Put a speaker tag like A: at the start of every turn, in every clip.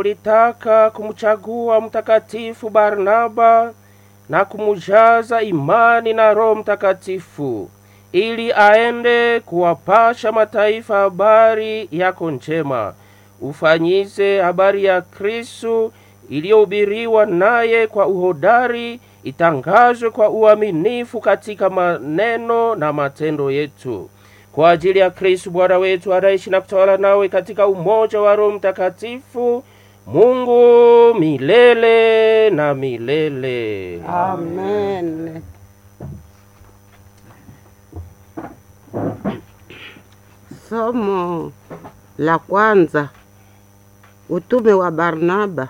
A: litaka kumchagua mtakatifu Barnaba na kumujaza imani na Roho Mtakatifu ili aende kuwapasha mataifa habari yako njema. Ufanyize habari ya Kristu iliyohubiriwa naye kwa uhodari, itangazwe kwa uaminifu katika maneno na matendo yetu, kwa ajili ya Kristu Bwana wetu anaishi na kutawala nawe katika umoja wa Roho Mtakatifu, Mungu milele na milele.
B: Amen. Somo la kwanza: utume wa Barnaba.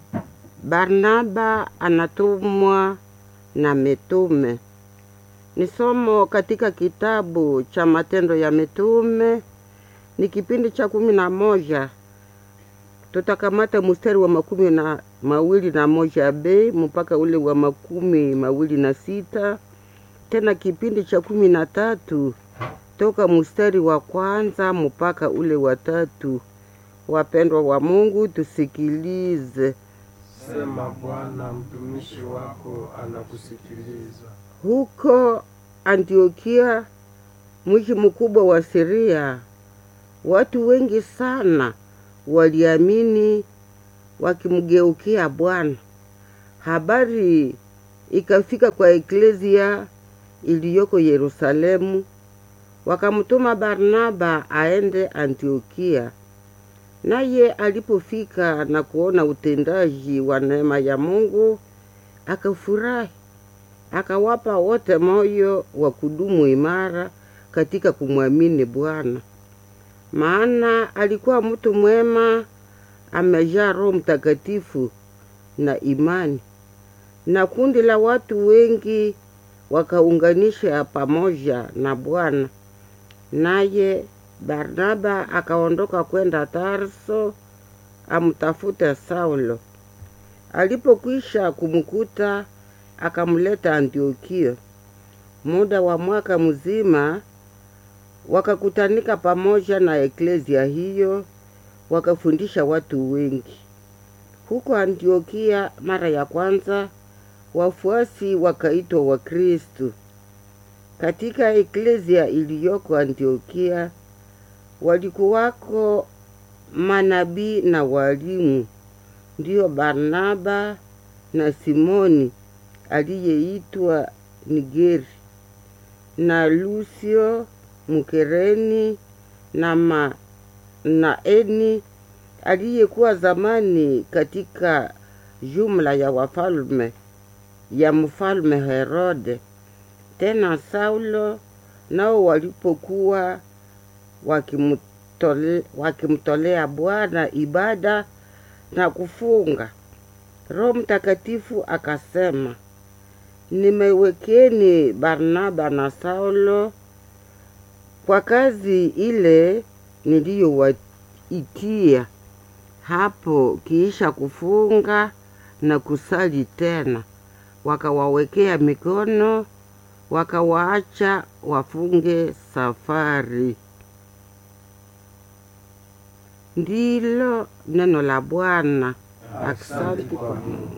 B: Barnaba anatumwa na mitume. Ni somo katika kitabu cha Matendo ya Mitume, ni kipindi cha kumi na moja. Tutakamata mstari wa makumi na mawili na moja b mpaka ule wa makumi mawili na sita tena kipindi cha kumi na tatu toka mstari wa kwanza mpaka ule wa tatu. Wapendwa wa Mungu, tusikilize.
C: Sema Bwana, mtumishi wako anakusikiliza.
B: Huko Antiokia, mji mkubwa wa Siria, watu wengi sana waliamini wakimgeukia Bwana. Habari ikafika kwa eklezia iliyoko Yerusalemu, wakamtuma Barnaba aende Antiokia. Naye alipofika na kuona utendaji wa neema ya Mungu, akafurahi, akawapa wote moyo wa kudumu imara katika kumwamini Bwana. Maana alikuwa mtu mwema, amejaa Roho Mtakatifu na imani, na kundi la watu wengi wakaunganisha pamoja na Bwana. Naye Barnaba akaondoka kwenda Tarso amtafute Saulo. Alipokwisha kumkuta, akamleta Antiokia. Muda wa mwaka mzima wakakutanika pamoja na eklezia hiyo, wakafundisha watu wengi. Huko Antiokia mara ya kwanza wafuasi wakaitwa Wakristu. Katika eklezia iliyoko Antiokia walikuwako manabii na walimu, ndiyo Barnaba na Simoni aliyeitwa Nigeri na Lucio Mkereni na Manaeni aliyekuwa zamani katika jumla ya wafalme ya mfalme Herode. Tena Saulo nao walipokuwa wakimtole, wakimtolea Bwana ibada na kufunga, Roho Mtakatifu akasema, nimewekeni Barnaba na Saulo kwa kazi ile niliyowaitia. Hapo kiisha kufunga na kusali tena, wakawawekea mikono, wakawaacha wafunge safari. Ndilo neno la Bwana. Asante kwa Mungu.